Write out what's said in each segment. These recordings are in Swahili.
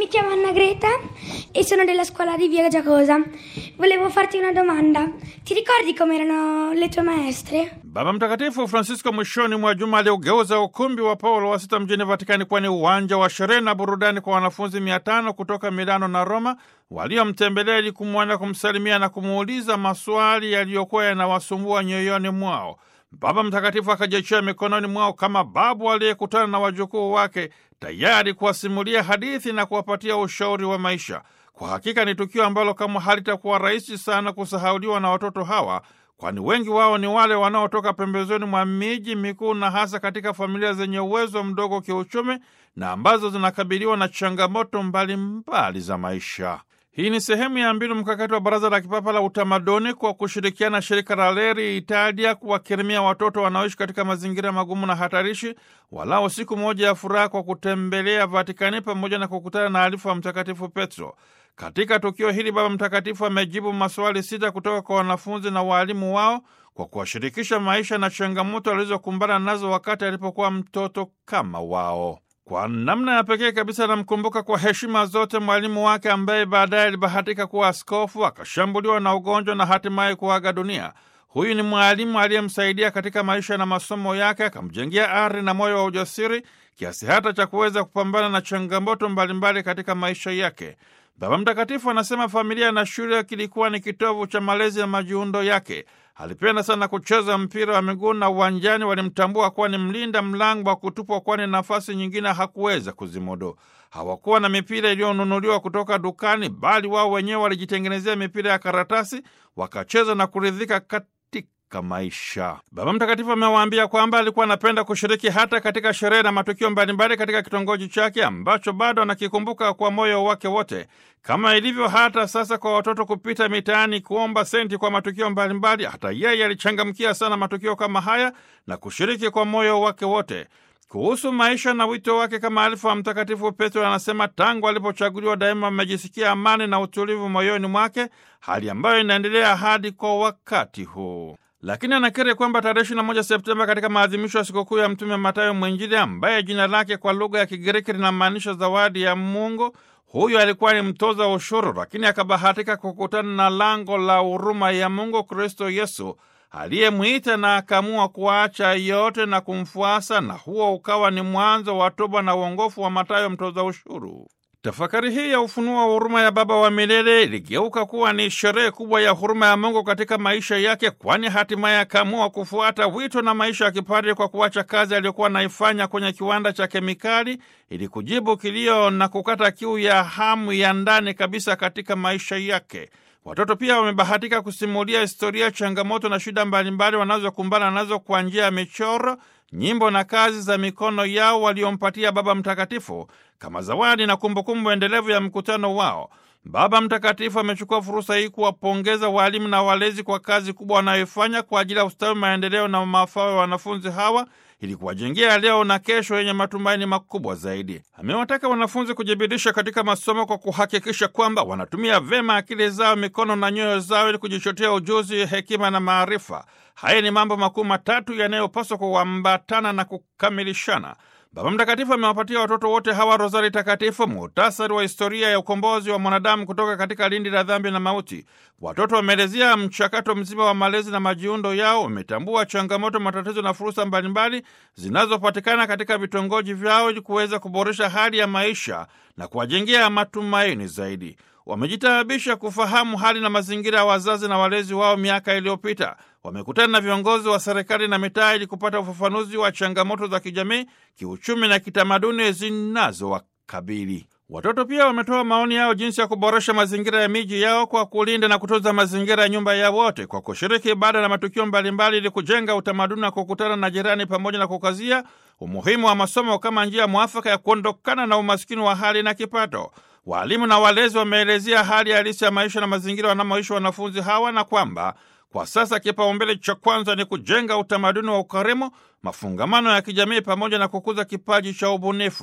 chiamo Anna Greta e sono della scuola di Via Giacosa. Volevo farti una domanda. Ti ricordi com'erano le tue maestre? Baba Mtakatifu Francisco mwishoni mwa juma aliugeuza ukumbi wa Paulo wa sita mjini Vatikani kuwa ni uwanja wa sherehe na burudani kwa wanafunzi mia tano kutoka Milano na Roma waliomtembelea ili kumwona, kumsalimia na kumuuliza maswali yaliyokuwa yanawasumbua nyoyoni mwao. Baba Mtakatifu akajiachia mikononi mwao kama babu aliyekutana na wajukuu wake, tayari kuwasimulia hadithi na kuwapatia ushauri wa maisha. Kwa hakika ni tukio ambalo kama halitakuwa rahisi sana kusahauliwa na watoto hawa, kwani wengi wao ni wale wanaotoka pembezoni mwa miji mikuu na hasa katika familia zenye uwezo mdogo kiuchumi na ambazo zinakabiliwa na changamoto mbalimbali mbali za maisha. Hii ni sehemu ya mbinu mkakati wa Baraza la Kipapa la Utamaduni kwa kushirikiana na shirika la Leri Italia kuwakirimia watoto wanaoishi katika mazingira magumu na hatarishi walao siku moja ya furaha kwa kutembelea Vatikani pamoja na kukutana na alifu wa Mtakatifu Petro. Katika tukio hili Baba Mtakatifu amejibu maswali sita kutoka kwa wanafunzi na waalimu wao kwa kuwashirikisha maisha na changamoto alizokumbana nazo wakati alipokuwa mtoto kama wao. Kwa namna ya pekee kabisa anamkumbuka kwa heshima zote mwalimu wake ambaye baadaye alibahatika kuwa askofu, akashambuliwa na ugonjwa na hatimaye kuaga dunia. Huyu ni mwalimu aliyemsaidia katika maisha na masomo yake, akamjengea ari na moyo wa ujasiri kiasi hata cha kuweza kupambana na changamoto mbalimbali katika maisha yake. Baba Mtakatifu anasema familia na shule kilikuwa ni kitovu cha malezi na majiundo yake. Alipenda sana kucheza mpira wa miguu na uwanjani walimtambua kuwa ni mlinda mlango wa kutupwa, kwani nafasi nyingine hakuweza kuzimudu. Hawakuwa na mipira iliyonunuliwa kutoka dukani, bali wao wenyewe walijitengenezea mipira ya karatasi, wakacheza na kuridhika katika maisha. Baba Mtakatifu amewaambia kwamba alikuwa anapenda kushiriki hata katika sherehe na matukio mbalimbali katika kitongoji chake ambacho bado anakikumbuka kwa moyo wake wote, kama ilivyo hata sasa kwa watoto kupita mitaani kuomba senti kwa matukio mbalimbali. Hata yeye alichangamkia sana matukio kama haya na kushiriki kwa moyo wake wote. Kuhusu maisha na wito wake kama alifu wa Mtakatifu Petro anasema tangu alipochaguliwa daima amejisikia amani na utulivu moyoni mwake, hali ambayo inaendelea hadi kwa wakati huu. Lakini anakiri kwamba tarehe 21 Septemba katika maadhimisho ya sikukuu ya Mtume Matayo Mwinjili, ambaye jina lake kwa lugha ya Kigiriki linamaanisha zawadi ya Mungu, huyu alikuwa ni mtoza ushuru, lakini akabahatika kukutana na lango la huruma ya Mungu, Kristo Yesu aliyemwita na akaamua kuacha yote na kumfuasa, na huo ukawa ni mwanzo wa toba na uongofu wa Matayo mtoza ushuru. Tafakari hii ya ufunuo wa huruma ya Baba wa milele iligeuka kuwa ni sherehe kubwa ya huruma ya Mungu katika maisha yake, kwani hatimaye akaamua kufuata wito na maisha ya kipadri kwa kuacha kazi aliyokuwa anaifanya kwenye kiwanda cha kemikali ili kujibu kilio na kukata kiu ya hamu ya ndani kabisa katika maisha yake. Watoto pia wamebahatika kusimulia historia, changamoto na shida mbalimbali wanazokumbana nazo kwa njia ya michoro, nyimbo na kazi za mikono yao waliompatia Baba Mtakatifu kama zawadi na kumbukumbu endelevu ya mkutano wao. Baba Mtakatifu amechukua fursa hii kuwapongeza waalimu na walezi kwa kazi kubwa wanayoifanya kwa ajili ya ustawi, maendeleo na mafao ya wanafunzi hawa ili kuwajengea leo na kesho yenye matumaini makubwa zaidi. Amewataka wanafunzi kujibidisha katika masomo kwa kuhakikisha kwamba wanatumia vema akili zao, mikono na nyoyo zao ili kujichotea ujuzi, hekima na maarifa. Haya ni mambo makuu matatu yanayopaswa kuambatana na kukamilishana. Baba Mtakatifu amewapatia watoto wote hawa rozari takatifu, muhtasari wa historia ya ukombozi wa mwanadamu kutoka katika lindi la dhambi na mauti. Watoto wameelezea mchakato mzima wa malezi na majiundo yao, wametambua changamoto, matatizo na fursa mbalimbali zinazopatikana katika vitongoji vyao ili kuweza kuboresha hali ya maisha na kuwajengea matumaini zaidi. Wamejitaabisha kufahamu hali na mazingira ya wazazi na walezi wao miaka iliyopita. Wamekutana na viongozi wa serikali na mitaa ili kupata ufafanuzi wa changamoto za kijamii, kiuchumi na kitamaduni zinazowakabili. Watoto pia wametoa maoni yao jinsi ya kuboresha mazingira ya miji yao kwa kulinda na kutunza mazingira ya nyumba ya wote, kwa kushiriki ibada na matukio mbalimbali ili kujenga utamaduni wa kukutana na jirani, pamoja na kukazia umuhimu wa masomo kama njia mwafaka ya kuondokana na umaskini wa hali na kipato. Waalimu na walezi wameelezea hali halisi ya maisha na mazingira wanamoishi wanafunzi hawa na kwamba kwa sasa kipaumbele cha kwanza ni kujenga utamaduni wa ukarimu, mafungamano ya kijamii pamoja na kukuza kipaji cha ubunifu.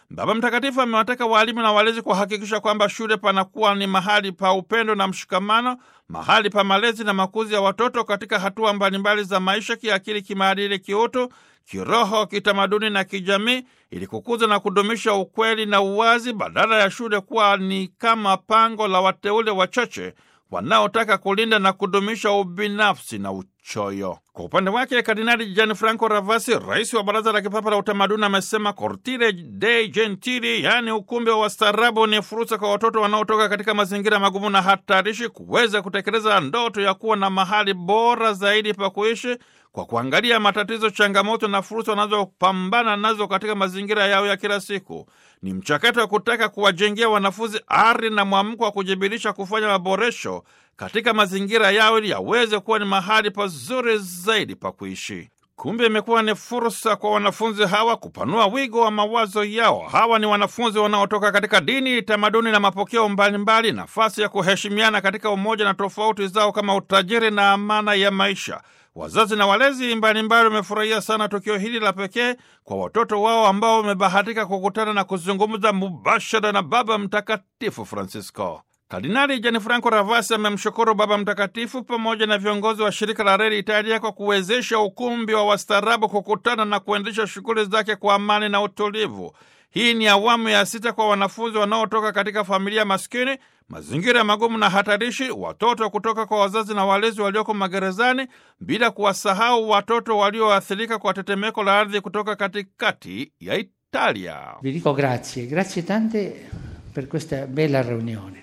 Baba Mtakatifu amewataka waalimu na walezi kuhakikisha kwamba shule panakuwa ni mahali pa upendo na mshikamano, mahali pa malezi na makuzi ya watoto katika hatua mbalimbali za maisha, kiakili, kimaadili, kiutu, kiroho, kitamaduni na kijamii, ili kukuza na kudumisha ukweli na uwazi, badala ya shule kuwa ni kama pango la wateule wachache wanaotaka kulinda na kudumisha ubinafsi na uchoyo. Kwa upande wake, Kardinali Gianfranco Ravasi, rais wa Baraza la Kipapa la Utamaduni, amesema Cortile dei Gentili, yaani ukumbi wa wastaarabu, ni fursa kwa watoto wanaotoka katika mazingira magumu na hatarishi kuweza kutekeleza ndoto ya kuwa na mahali bora zaidi pa kuishi kwa kuangalia matatizo, changamoto na fursa wanazopambana nazo katika mazingira yao ya kila siku. Ni mchakato wa kutaka kuwajengea wanafunzi ari na mwamko wa kujibirisha kufanya maboresho katika mazingira yao ili yaweze kuwa ni mahali pazuri zaidi pa kuishi. Kumbe imekuwa ni fursa kwa wanafunzi hawa kupanua wigo wa mawazo yao. Hawa ni wanafunzi wanaotoka katika dini, tamaduni na mapokeo mbalimbali, nafasi ya kuheshimiana katika umoja na tofauti zao kama utajiri na amana ya maisha. Wazazi na walezi mbalimbali wamefurahia sana tukio hili la pekee kwa watoto wao ambao wamebahatika kukutana na kuzungumza mubashara na Baba Mtakatifu Francisco. Kardinali Gianfranco Ravasi amemshukuru Baba Mtakatifu pamoja na viongozi wa shirika la Reli Italia kwa kuwezesha ukumbi wa wastaarabu kukutana na kuendesha shughuli zake kwa amani na utulivu. Hii ni awamu ya sita kwa wanafunzi wanaotoka katika familia maskini, mazingira magumu na hatarishi, watoto kutoka kwa wazazi na walezi walioko magerezani, bila kuwasahau watoto walioathirika kwa tetemeko la ardhi kutoka katikati ya Italia. Vi dico grazie, grazie tante per questa bella riunione.